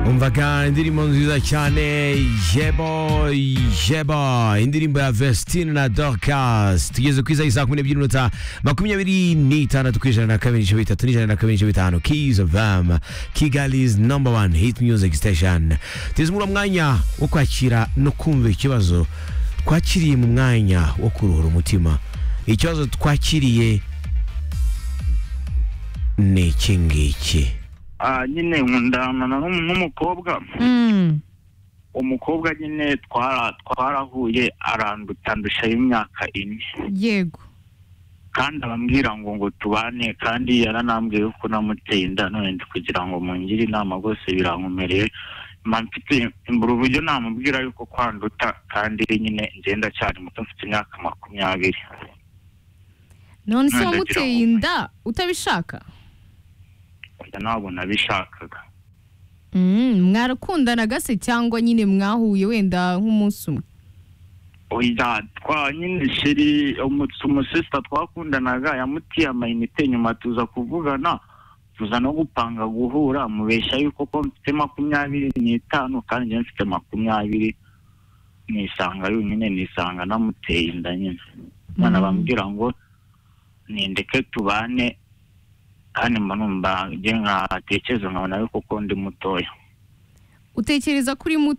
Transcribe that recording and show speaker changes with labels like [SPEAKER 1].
[SPEAKER 1] umvaga indirimbo nziza cyane yebo yebo indirimbo ya vestine na dorcas tugeze ku isaha y'i saa kumi n'ebyiri n'iminota makumyabiri n'itandatu ku ijana na kabiri n'ibice bitatu n'ijana na kabiri n'ibice bitanu keys of them kigali's number one hit music station tugeze muri uwo mwanya wo kwakira no kumva ikibazo twakiriye mu mwanya wo kuruhura umutima ikibazo twakiriye ni iki ngiki
[SPEAKER 2] Ah, nyine nkundana na n'um- n'umukobwa
[SPEAKER 3] Mm.
[SPEAKER 2] umukobwa nyine twara- twarahuye aranduta ndusha y'imyaka ine
[SPEAKER 3] yego
[SPEAKER 2] kandi abambwira ngo ngo tubane kandi yaranambwiye ko namuteye inda none kugira ngo mungire inama rwose birankomereye mba mfite mbura uburyo namubwira yuko kwanduta kandi nyine ngenda cyane muto mfite imyaka makumyabiri
[SPEAKER 3] none se
[SPEAKER 2] None ndagira
[SPEAKER 3] wamuteye
[SPEAKER 2] ngo-
[SPEAKER 3] inda utabishaka
[SPEAKER 2] Oya, ntabwo nabishakaga
[SPEAKER 3] Mm, mwarakundanaga se cyangwa nyine mwahuye wenda nk'umunsi umwe
[SPEAKER 2] oya twa nyine sheri umu- umusista twakundanaga yamutiye amayinite nyuma tuza kuvugana tuza no gupanga guhura mubeshya yuko ko mfite makumyabiri n'itanu kandi njyewe mfite makumyabiri nisanga yonyine nisanga namuteye inda nyine none
[SPEAKER 3] Mm.
[SPEAKER 2] bambwira ngo nindeke tubane kandi mba numva njye nkatekereza nkabona yuko ko ndi mutoya
[SPEAKER 3] utekereza ko uri muto